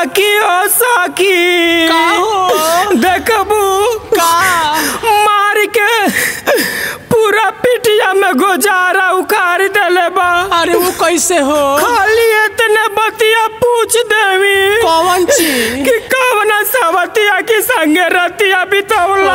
साकी ओ साकी का हो? देखबू का मार के पूरा पिटिया में गोजारा उखाड़ देले बा अरे वो कैसे हो खाली इतने बतिया पूछ देवी कौन चीज कि कवना सवतिया की संगे रतिया बितौला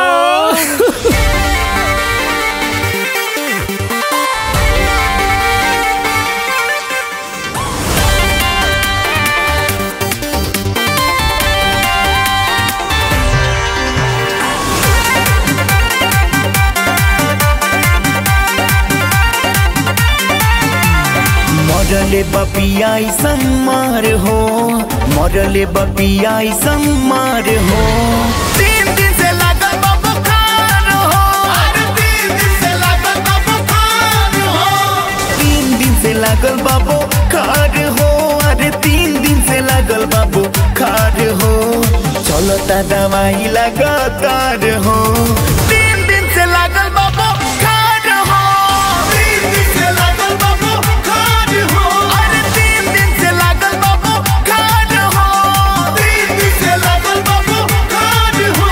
मरले बपिया संमार हो मरले बपिया संमार हो तीन दिन से लागल बा बुखार हो अरे तीन दिन से लागल बा बुखार हो तीन दिन से लागल बा बुखार हो अरे तीन दिन से लागल बा बुखार हो चलता दवाई लगातार हो तीन दिन से लागल बा बुखार हो तीन दिन से लागल बा बुखार हो अरे तीन दिन से लागल बा बुखार हो तीन दिन से लागल बा बुखार हो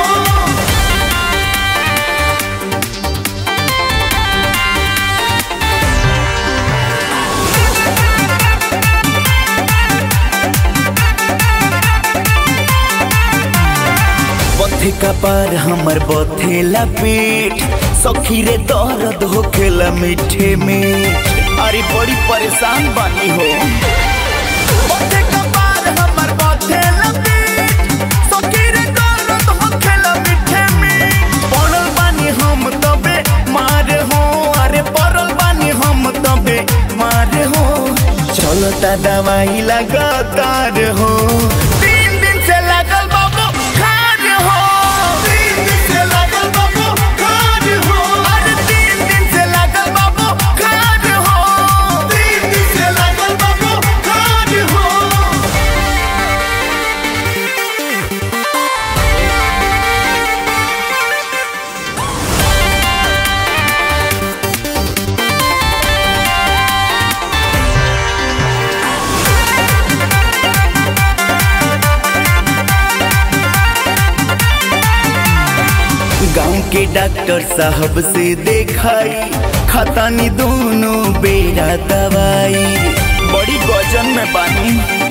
बथे का पार हमर बथेला पेट सखी रे दर्द होखेला मीठे में अरे बड़ी परेशान बानी हो बथे का पार हमर बथेला पेट सखी रे दर्द होखेला मीठे में पड़ल बानी हम तबे मार हो अरे पड़ल बानी हम तबे मार हो चलता दवाई लगातार हो तीन दिन से लागल बाबू खार हो तीन दिन से लागल बाबू खार हो अरे तीन दिन से लागल बाबू खार हो तीन दिन से लागल बाबू खार हो गांव के डॉक्टर साहब से देखाई खतानी दोनों बेरा दवाई बड़ी गजन में बानी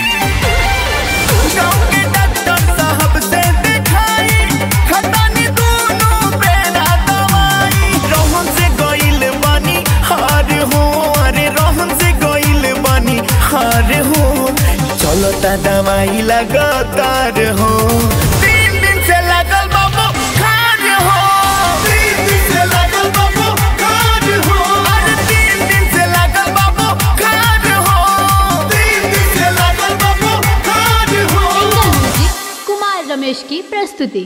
गांव के डॉक्टर साहब से देखाई खतानी दोनों बेरा दवाई रोहन से गइल बानी हार हो अरे रोहन से गइल बानी हार हो चलता दवाई लगातार हो तीन दिन से लागल बाबू खार हो तीन दिन से लागल बाबू खार हो अरे तीन दिन से लागल बाबू खार हो तीन दिन से लागल बाबू खार हो म्यूजिक कुमार रमेश की प्रस्तुति